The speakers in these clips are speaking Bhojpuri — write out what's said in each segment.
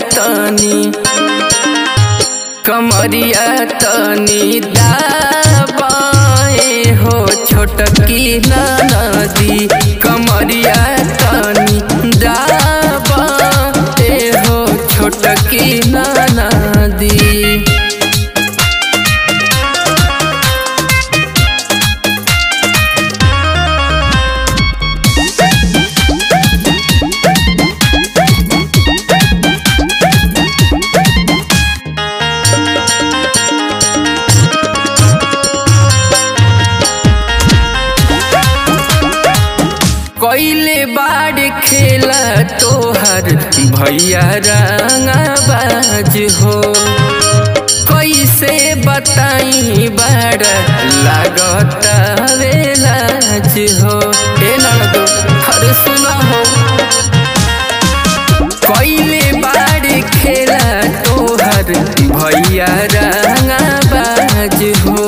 तनी कमरिया तनी दाबाए हो छोटकी नदी कमरिया तनी दाबाए हो छोटकी नदी कैले बाड़ खेला तोहर भैया रंगाबाज हो कैसे बताई बाड़ लागत वेलाज हो ए ननदो हर सुना हो कैले बाड़ खेला तोहर भैया रंगाबाज हो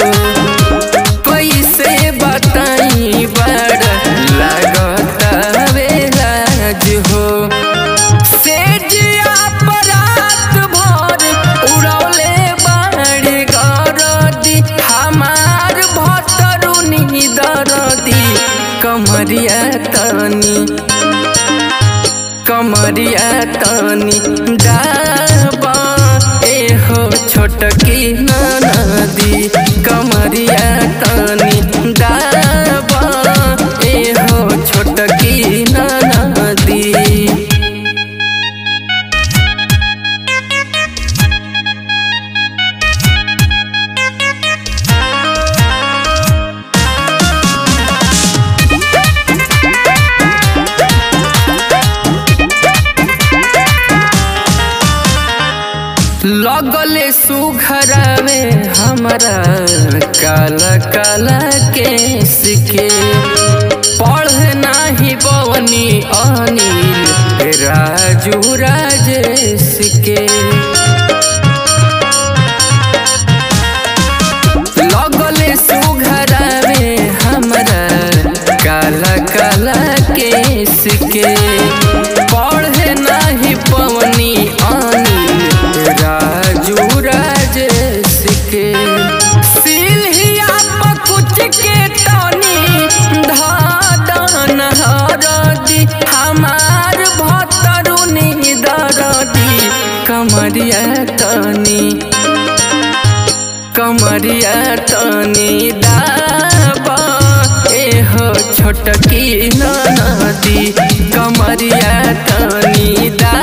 कैसे बताई बड़ लागत बेलाज हो से जिया परात भर उड़ौले बाड़ गरदी हमार भतरुनी दरदी कमरिया तनी कमरिया तनी दाबा ए हो छोटकी नदी कमरिया तनी दाबा ए हो छोटकी नदी लगले सुघरवे हमरा काला काला केस के पढ़ नाही बवनी अनिल राजू राजेश के लगले सुघरवे हमरा काला काला केस के पढ़ नाही पवनी अनिल राजू राजेश के सिलहिया पकुच के तनी धादन हरदी हमार भतरुनी दरदी कमरिया तनी कमरिया तनी दाबा ए हो छोटकी नदी कमरिया तनी दा